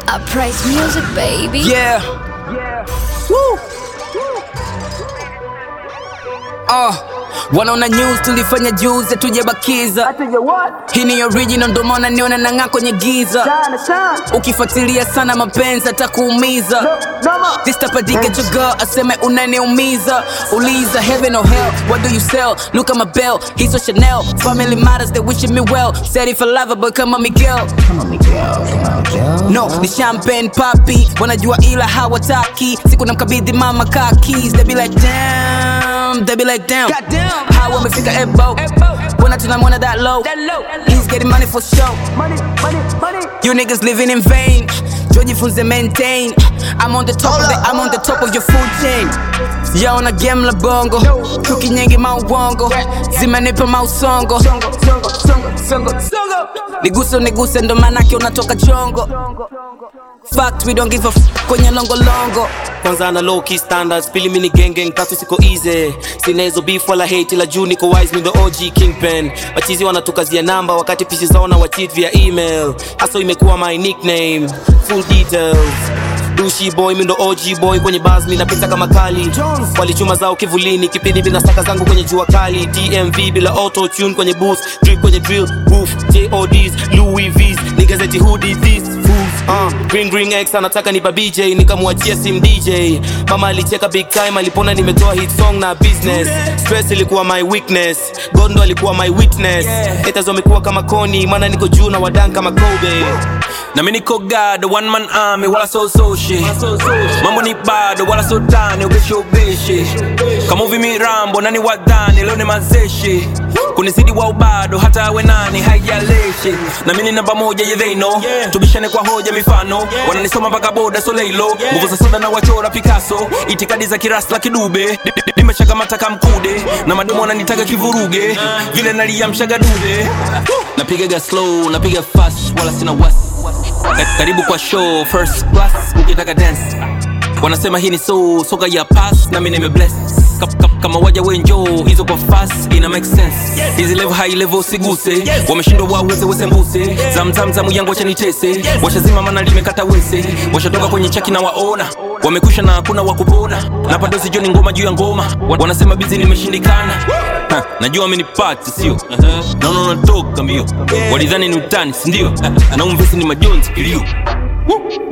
Uprise music, baby. Yeah. Woo. Uh, wanaona news tulifanya juzi tujabakiza hii ni original ndo maana niona nang'aa kwenye giza ukifuatilia sana mapenzi atakuumiza This type of dick at your girl aseme unaniumiza uliza heaven or hell what do you sell look at my bell he's so chanel family matters they wishing me well said if I love her but come on Miguel no ni champagne papi wanajua ila hawataki siku namkabidhi mama car keys they be like damn they be like damn how wamefika ebo when tunamwona that low he's getting money for show you niggas living in vain jojifunze maintain I'm on the top of the, I'm on the top of your food chain yaona game la bongo chuki nyingi mauongo zimenipa mausongo niguse niguse ndo manake unatoka chongo fact we don't give a f kwenye longolongo kwanza na low key standards pili mini gengeng tatu siko easy sina hizo beef wala hate ila juu niko wise me the OG kingpin machizi wanatukazia namba wakati pishi zao na wachit via email hasa imekuwa my nickname full details dushi boy mindo OG boy kwenye bars ninapita kama kali walichuma zao kivulini kipindi bila saka zangu kwenye jua kali DMV bila auto tune kwenye booth drip kwenye drill booth JODs Louis V's nigazeti hoodie these fools uh, green green X anataka nipa BJ nikamwachia sim DJ mama alicheka big time alipona nimetoa hit song na business stress ilikuwa my weakness God ndo alikuwa my witness haters wamekuwa kama koni maana niko juu na wadan kama Kobe na mi niko God, one man army wala so so shit mambo ni bado wala so tani ubishi ubishi kama uvi mirambo nani wadhani leo ni mazeshi kunizidi wa ubado hata awe nani haijalishi na mimi ni namba moja yeah, they know tubishane kwa hoja mifano wananisoma mpaka boda so leilo nguvu za soda na wachora Picasso itikadi za kirasla kidube nimeshakamata kamkude na madomo wananitaka kivuruge vile naliamshaga dude napigaga slow napiga fast wala sina wasi Ka- karibu kwa show first class ukitaka dance wanasema hii ni so soka ya pass na mimi nimebless Ka- ka- kama waja wenjo hizo kwa fast ina make sense hizi level high level siguse wameshindwa waweze wese mbuse zamzamzamu yangu wacha nitese washazima mana limekata wese washatoka kwenye chaki na waona wamekusha na hakuna wakupona na padosi joni ngoma juu ya ngoma wanasema bizi nimeshindikana Ha, najua amenipati sio naona unatoka mbio walidhani ni utani sindio na umvesi ni majonzi kilio Woo!